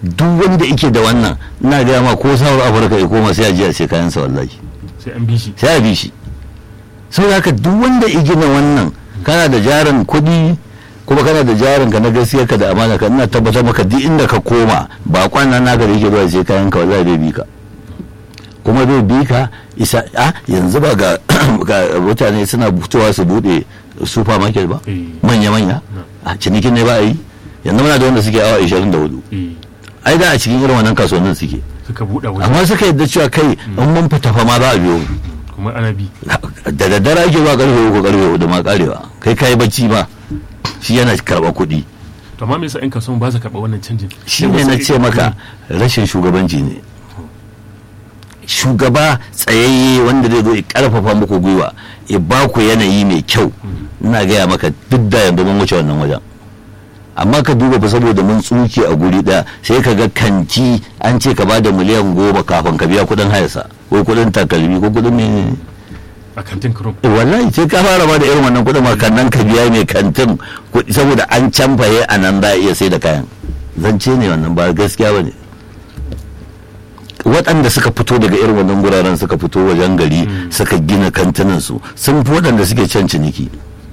duk wanda yake da wannan ina gaya ma ko south afirka ya koma sai a ji a sai kayansa wallahi sai an bi shi sai a bi shi saboda haka duk wanda ya gina wannan kana da jarin kuɗi kuma kana da jarin ka na gaskiya ka da amana ka ina tabbatar maka duk inda ka koma ba kwana naka da yake zuwa sai kayan ka wallahi zai bi ka kuma zai bi ka isa a yanzu ba ga ga mutane suna fitowa su bude supermarket ba Eh. manya manya a cinikin ne ba a yi yanzu muna da wanda suke awa 24 eh ai da a cikin irin wannan kasuwannin suke suka buɗe waje amma suka yadda cewa kai in mun fita fa ma za a biyo mu kuma ana bi da daddare ake zuwa karfe uku karfe hudu ma karewa kai kai bacci ma shi yana karɓa kuɗi to amma me yasa 'yan kasuwan ba su karɓa wannan canjin shi ne na ce maka rashin shugabanci ne shugaba tsayayye wanda zai zo ya karfafa muku gwiwa ya ba ku yanayi mai kyau ina gaya maka duk da yanzu mun wuce wannan wajen amma ka duba fa saboda mun tsuke a guri ɗaya sai ka ga kanti an ce ka bada miliyan goma kafin ka biya kuɗin hayarsa ko kuɗin takalmi ko kuɗin menene a kantin kurum Eh, wallahi sai ka fara ba da irin wannan kuɗin ma kan nan ka biya mai kantin kuɗi saboda an canfaye a nan za a iya sai da kayan zance ne wannan ba gaskiya ba ne waɗanda suka fito daga irin wannan guraren suka fito wajen gari suka gina kantinansu sun fi waɗanda suke can ciniki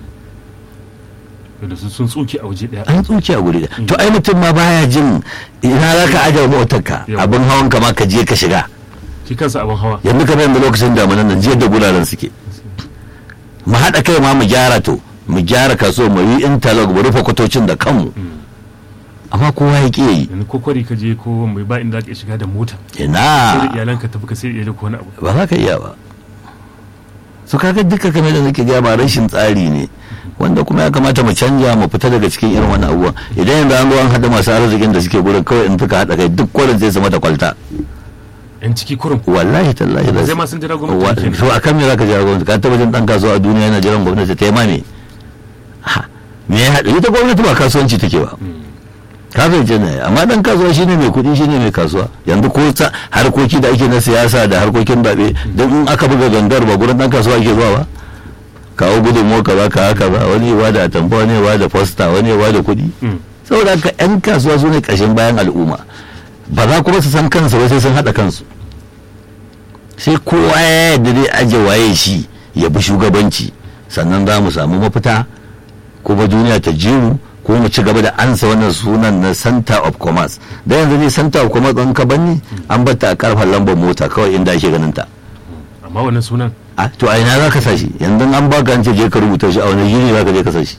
da su sun tsuke a waje ɗaya an tsuke a guri ɗaya. to ai mutum ma baya jin ina za ka ajiye motarka Yau. abin hawan ka ma ka je ka shiga shi kansa abin hawa yanzu kamar yanzu lokacin damunan nan jiyar da guraren suke mu haɗa kai ma mu gyara to mu gyara kaso mu yi interlock mu rufe kwatocin da kanmu amma kowa ya ƙi yi yanzu ko kwari ka je ko mai ba inda ka shiga da mota sai da ina iyalanka tafi ka sai iyalai ko wani abu ba za ka iya ba su kaga duka kamar da nake gaya ba rashin tsari ne wanda kuma ya kamata mu canja mu fita daga cikin irin wani abubuwa idan yanzu an zo an haɗa masu arzikin da suke gurin kawai in suka haɗa kai duk kwarin zai zama da kwalta yan ciki kurum wallahi tallahi Ba da zai ma sun jira Wa- gwamnati kenan. to akan me zaka jira gwamnati ka taba jin dan kasuwa a duniya yana jiran gwamnati ta yi ma me Ha, me ya haɗu ita gwamnati ba kasuwanci take ba ka fahimci ne amma dan kasuwa shine mai kuɗi shine mai kasuwa yanzu ko ta harkoki da ake na siyasa da harkokin zaɓe don in aka buga gangar ba gurin dan kasuwa ake zuwa ba kawo gudunmuwa ka ba ka haka ba wani ya da atamfa wani ya da fosta wani ya da kuɗi Mm. saboda haka 'yan kasuwa su ne ƙashin bayan al'umma ba za kuma su san kansu ba sai sun haɗa kansu sai kowa ya yadda zai aje waye shi ya bi shugabanci sannan za mu samu mafita kuma duniya ta jiru ko mu ci gaba da ansa wannan sunan na center of commerce da yanzu ne center of commerce ɗin ka banni an bata a karfan lambar mota kawai inda ake ganin ta amma wannan sunan a to a ina za ka sa shi yanzu an baka an ce je ka rubuta shi a wani yini za ka je ka sa shi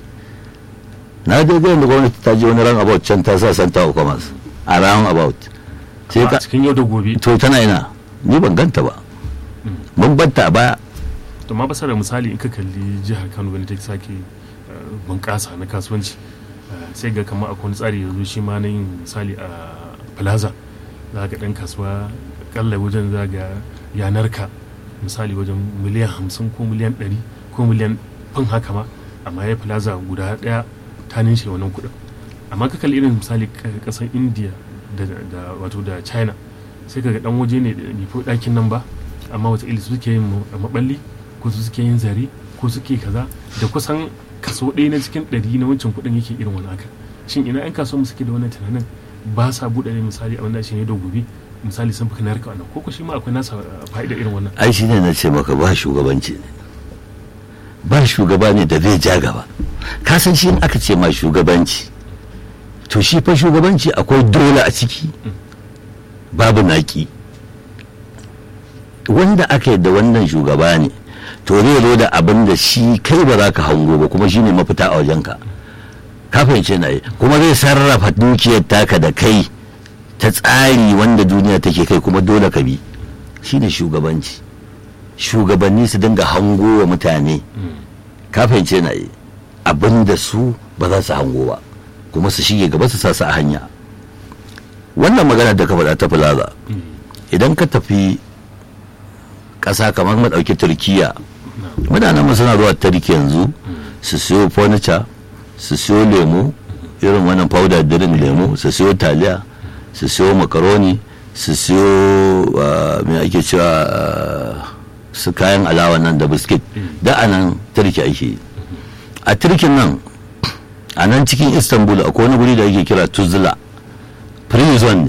na je ga yanzu gwamnati ta je wani ran about can ta sa center of commerce a round about sai a ka cikin yau da gobe to tana ina ni ban ganta ba mun batta a baya to ma basara misali in ka kalli jihar Kano wani ta sake eh, bunƙasa na kasuwanci eh, sai ga kamar akwai wani tsari yanzu shi ma na yin misali a plaza za ga ɗan kasuwa kalla wajen za ga yanar ka misali wajen miliyan hamsin ko miliyan ɗari ko miliyan fin haka ma amma ya plaza guda ɗaya ta ninshe wannan kuɗin amma ka kalli irin misali ka- ƙasar india da, da wato da china sai ka ga ɗan waje ne da bai fi ɗakin nan ba amma wata su suke yin ma- maɓalli ko su suke yin zare ko suke kaza da kusan kaso ɗaya na cikin ɗari na wancan kuɗin yake irin wani haka shin ina 'yan kasuwa suke da wannan tunanin ba sa buɗe ne misali abin da shi ne da gobe misali sun fi narka wannan ko ko shi ma akwai nasa uh, fa'ida irin wannan ai shi ne na ce maka ba shugabanci ne ba shugaba ne da zai ja gaba ka san shi in aka ce ma shugabanci to shi fa shugabanci akwai dole a ciki babu naki wanda aka yadda wannan shugaba ne to zai zo da abin da shi kai ba za ka hango ba kuma shi ne mafita a wajenka ka fahimce na yi kuma zai sarrafa dukiyar taka da kai ta tsari wanda duniya take kai kuma dole ka bi shine shugabanci shugabanni su dinga hango wa mutane ka fahimce na yi abin da su ba za su hango ba kuma su shige gaba su sa su a hanya wannan magana da ka faɗa ta plaza idan ka tafi ƙasa kamar maɗauki turkiya mutanen mu suna zuwa turki yanzu su siyo furniture su siyo lemu irin wannan powder drink lemu su siyo taliya su siyo makaroni su siyo ah, me ake cewa ah, su kayan alawa nan da biskit da a nan turki ake yi a turkin nan a nan cikin istanbul akwai wani guri da ake kira tuzla prison ne